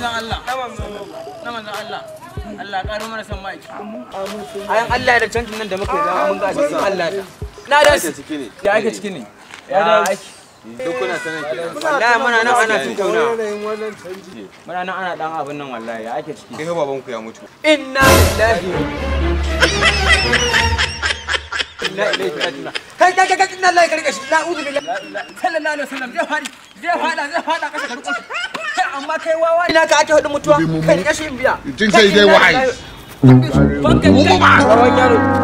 manzon Allah na manzon Allah Allah karo mana san mai ayan Allah da canjin nan da muka yi zama mun ga cikin Allah da na da Ake ciki ne. ya ake ciki ne ya aiki Duk kuna sanin kenan. wallahi muna nan ana cin tauna yanayin wannan canji muna nan ana dan abin nan wallahi ya ake ciki Kai fa babanku ya mutu. inna lillahi inna ilaihi raji'un kai kai kai inna lillahi karka shi na'udhu billahi sallallahu alaihi wasallam zai fadi zai fada zai fada kasa karko kai amma kai wawa ina ka ake hudu mutuwa kai kashi biya Jin sai dai wahai. bankan wawan yaro